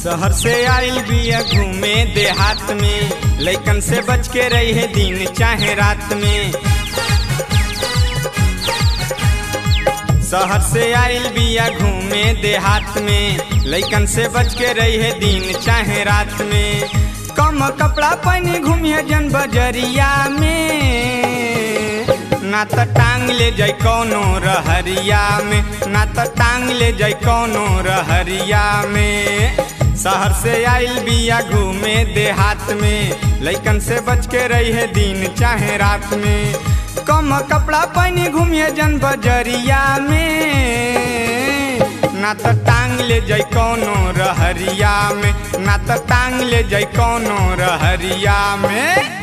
शहर से आइल बिया घूमे देहात में लइकन से बच के रही है दिन चाहे रात में शहर से आइल बिया घूमे देहात में लइकन से बच के रही है दिन चाहे रात में कम कपड़ा पहने घूमिए जन बजरिया में ना त टांग ले जाय कौनो रहरिया में ना त टांग ले जाय कौनो रहरिया में शहर से आइल बिया घूमे देहात में लइकन से बच के रही है दिन चाहे रात में कम कपड़ा पहने घूमिए जन बजरिया में ना त टांग ले जाय कौनो रहरिया में ना त टांग ले जाय कौनो रहरिया में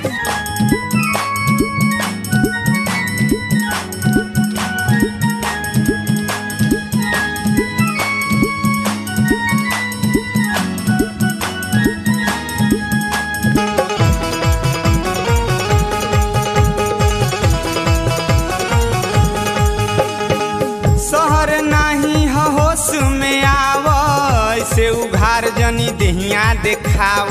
शहर नाही ह होश में आव ऐसे उघार जनी देहिया देखाव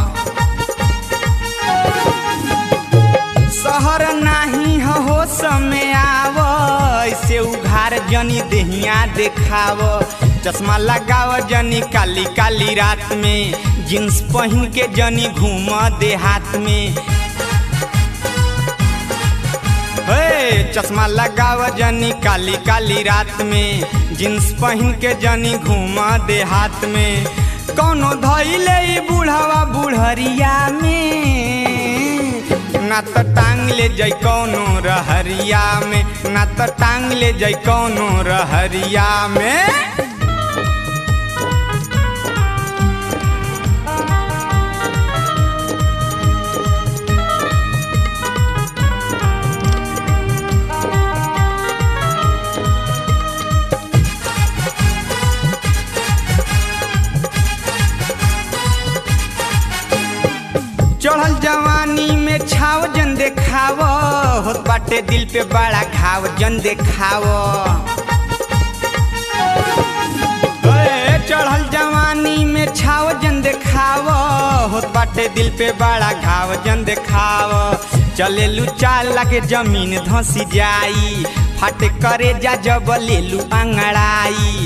शहर नाही ह होश में आव ऐसे उघार जनी देहिया देखाव चश्मा लगाव जनी काली काली रात में जींस पहन के जनी घूम देहात में हे चश्मा लगाव जनी काली काली रात में जींस पहन के जनी घूमा देहात में कौनो धैले ई बूढ़वा बुढ़रिया में ना त टांग ले जाय कौनो रहरिया में ना त टांग ले जाय कौनो रहरिया में चढ़ल जवानी में छाव जन देखाव होत बाटे दिल पे बड़ा घाव जन देखाव ए, चढ़ल जवानी में छाव जन देखाव होत बाटे दिल पे बड़ा घाव जन देखाव चले लू चाल लगे जमीन धसी जाई फाटे करे जा जब लेलू अंगड़ाई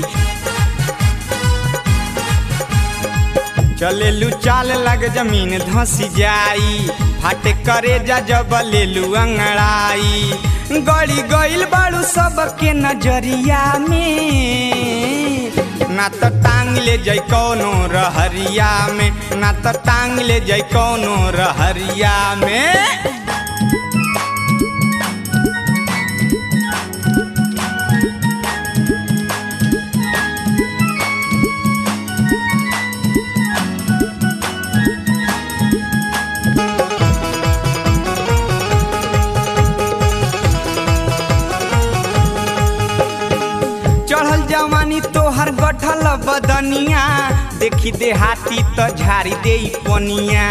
चलेलू चाल लग जमीन धसी जाई फाटे करे जा जब लेलू अंगड़ाई गड़ी गइल बाड़ू सबके नजरिया में ना त टांग ले जाय कौनो रहरिया में ना त टांग ले जाय कौनो रहरिया में चढ़ल जवानी तोहर गठल बदनिया देखी देहाती त झाड़ी दे पनिया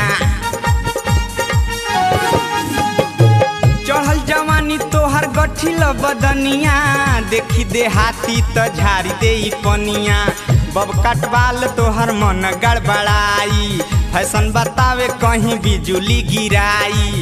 चढ़ल जवानी तोहर गठिल बदनिया देखी देहाती त झाड़ी दे पनिया बब कटवाल तोहर मन गड़बड़ाई फैशन बतावे कहीं बिजुली गिराई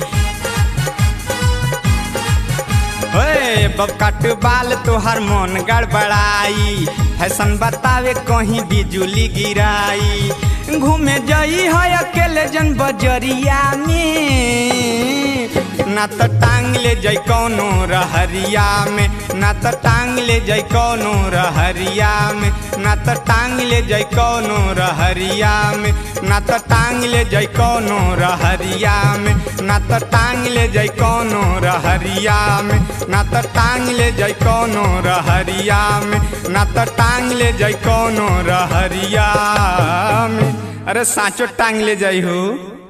हे बब कट बाल तोहर मन गड़बड़ाई फैशन बतावे कहीं बिजुली गिराई घूमे जई है अकेले जन बजरिया में ना त टांग ले जाय कौनो रहरिया में ना त टांग ले जाय कौनो रहरिया में ना त टांग ले जाय कौनो रहरिया में ना त टांग ले जाय कौनो रहरिया में ना त टांग ले जाय कौनो रहरिया में ना त टांग ले जाय कौनो रहरिया में ना त टांग ले जाय कौनो रहरिया में अरे साचो टांग ले जाई हो